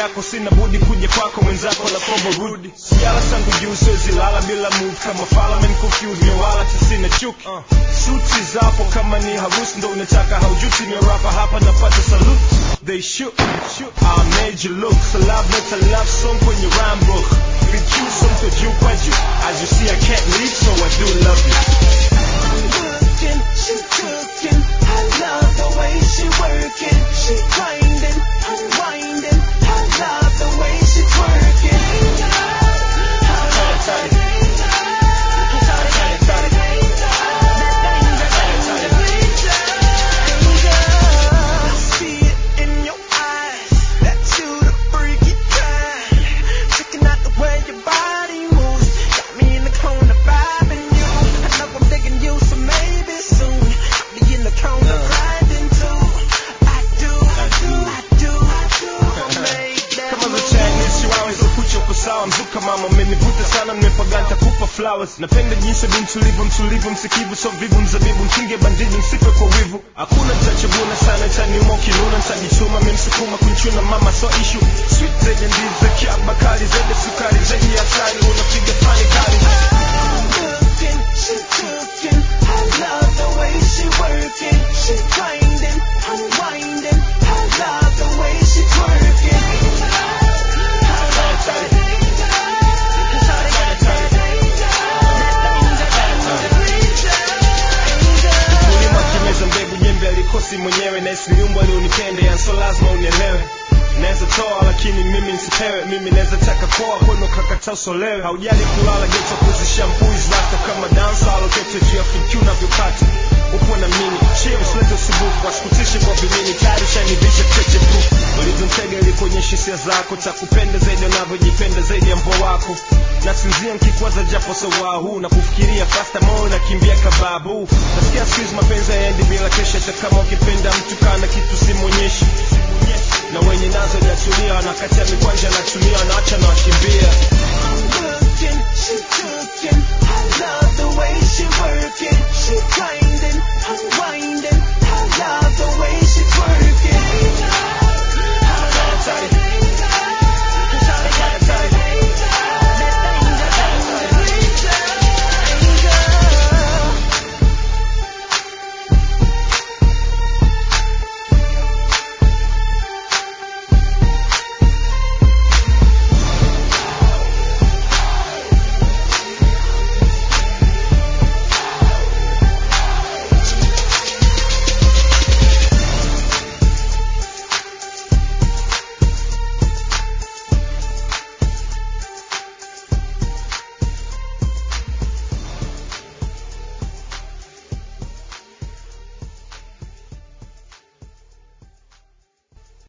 yako sina budi kuja kwako mwenzako na kombo rudi sijala sangu juu siwezi lala bila move kama Parliament confused me wala sina chuki suti zapo kama ni harusi ndo unataka haujuti ni rapa hapa napata salute they shoot I made you look so love let a love song kwenye rhyme book vichuso mto juu kwa juu as you see I can't leave so I do love you looking, she cooking. I love the way she working. She grinding, unwinding. I love the way she twerking. I see it in your eyes that you the freaky kind. Checking out the way your body moves, got me in the corner vibing you. I know I'm digging you, so maybe soon I'll be in the corner grinding too. I do, I do, I do, I do. Make that kama move. vichanisi waweza kucha uko sawa mzuka mama umenivuta sana nimepaganta kupa flowers napenda jinsi bi mtulivu mtulivu msikivu so vivu mzabibu mchinge bandiji msipe kwa wivu hakuna tachaguna sana taniuma ukinuna ntajituma memsukuma kunchuna mama so ishu sweet zenye ndizi kiaba kali zaidi sukari zaidi ya asali unapiga fani kali looking, she cooking. I love the way she working. She grinding, unwinding. I love the way she twerking. kulima kimeza mbegu jembe alikosi mwenyewe na isiliumbwa ni unipende yanso lazima unielewe naweza toa lakini mimi nsipewe mimi naweza taka koa kwenu kakata usolewe haujali kulala geto kuzishampuiz rasta kama dansa alokete juu ya fikyu navyokata upo na mimi chie usilete usubufu wasikutishi kwa vimini tayari shanivisha cheche proof ulivyomtega ilikuonyesha hisia zako takupenda zaidi unavyojipenda zaidi ya mbo wako nasinzia nkikwaza japo sawaa huu na kufikiria fasta moyo nakimbia kababu nasikia siku mapenzi yaendi bila kesha hata kama ukipenda mtu kana kitu simwonyeshi na wenye nazo jatulia wanakatia mikwanja natumia wanaacha na wakimbia looking, she cooking.